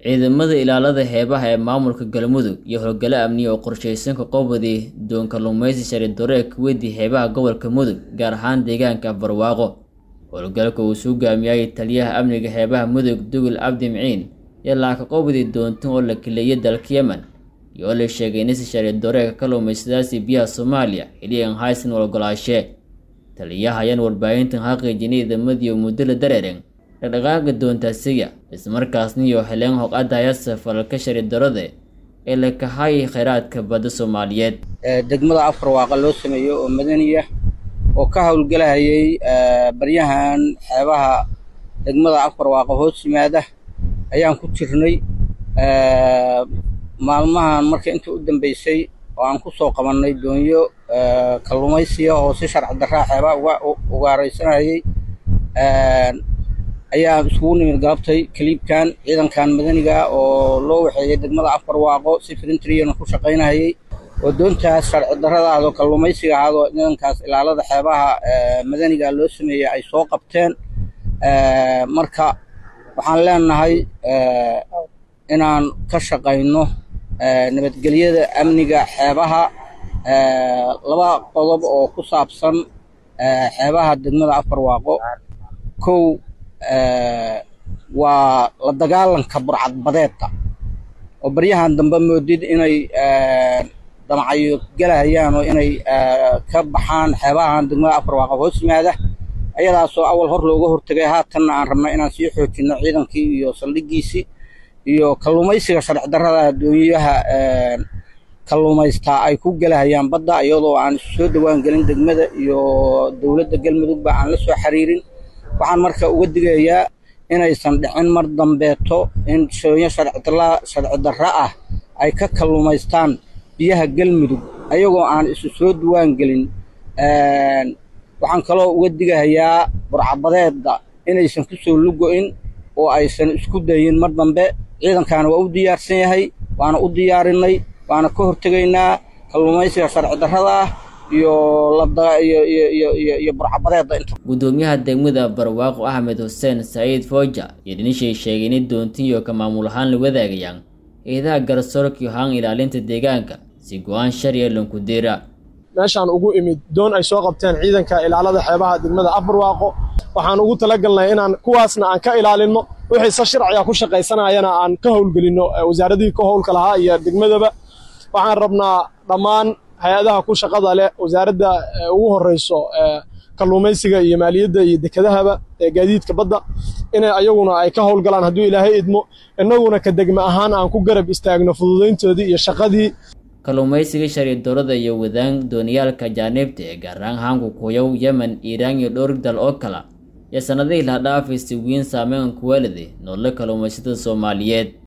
ciidamada ilaalada xeebaha ee maamulka galmudug iyo howlgalo amniya oo qorshaysanka qowbadii doon kalluumaysi shari dore kuweydii xeebaha gobolka mudug gaar ahaan deegaanka barwaaqo howlgalka uu suu gaamiyay taliyaha amniga xeebaha mudug dugul cabdi miciin iyo laaka qowbadii doontan oo la kileeyay dalka yemen iyo oo la sheegay inisi shari doreeka kalluumaysadaasi biyaha soomaaliya xiliyan haysan walgolaashe taliyaha ayaan warbaahintan xaqiijinay ciidamadii muddo la dareeren dhaqdhaqaaqa doontaasiga islamarkaasna iyo heleen hoqadayasa falalka shari darode ee la kahayay kheyraadka badda soomaaliyeed degmada afar waaqa loo sameeyo oo madaniya oo ka howlgelahayay baryahan xeebaha degmada afar waaqa hoos yimaada ayaan ku jirnay maalmahan marka inta u dambeysay oo aan ku soo qabannay doonyo kalluumaysiya oo si sharci darraa xeebaha uga ugaaraysanayay ayaa iskugu nimid galabtay kaliibkan ciidankan madaniga oo loo waxeeyay degmada afar waaqo si frintriyana ku shaqaynahayay oo doontaas sharci darradaadoo kalluumaysiga ahaadoo ciidankaas ilaalada xeebaha madaniga loo sameeyey ay soo qabteen marka waxaan leenahay inaan ka shaqayno nabadgelyada amniga xeebaha laba qodob oo ku saabsan xeebaha degmada afar waaqo kow waa la dagaalanka burcadbadeedka oo baryahan dambe moodid inay damacyo gelahayaan oo inay ka baxaan xeebahan degmada afar waaqa hoos yimaada ayadaasoo awal hor looga hortegay haatanna aan rabno inaan sii xoojinno ciidankii iyo saldhigiisii iyo kalluumaysiga sharci darrada doonyaha kalluumaystaa ay ku gelahayaan badda iyadoo aan isu soo dhowaan gelin degmada iyo dowladda galmudugba aan la soo xiriirin waxaan marka uga digayaa inaysan dhicin mar dambeeto in shooyo sharci darra ah ay ka kalluumaystaan biyaha galmudug ayagoo aan isu soo duwaan gelin waxaan kaloo uga digahayaa burcabadeedda inaysan ku soo lugo-in oo aysan isku dayin mar dambe ciidankaana waa u diyaarsan yahay waana u diyaarinay waana ka hortegaynaa kalluumaysiga sharci darrada ah iyo burcabadeedda inta gudoomiyaha degmada barwaaqo axmed xuseen saciid fooja iyo dhinishay sheegay inay doontiyo ka maamul ahaan la wadaagayaan eedaha garsoorkii haan ilaalinta deegaanka si go-aan sharciya lanku diira meeshaan ugu imid doon ay soo qabteen ciidanka ilaalada xeebaha degmada abarwaaqo waxaan ugu talagalnay inaan kuwaasna aan ka ilaalinno wixii se sharciga ku shaqaysanayana aan ka howlgelinno wasaaradihii ka howlka lahaa iyo degmadaba waxaan rabnaa dhammaan hay-adaha ku shaqada leh wasaaradda ugu horeyso kalluumaysiga iyo maaliyadda iyo dekedahaba ee gaadiidka badda inay ayaguna ay ka howlgalaan hadduu ilaahay idmo innaguna ka degme ahaan aan ku garab istaagno fududayntoodii iyo shaqadii kalluumaysiga shari dowladda iyo wadaan dooniyaalka jaaniibta ee gaar ahaan haanku kuyow yemen iiraan iyo dhowr dal oo kala iyo sannadihii la dhaafay si weyn saameyn kuwaalide noole kalluumaysatada soomaaliyeed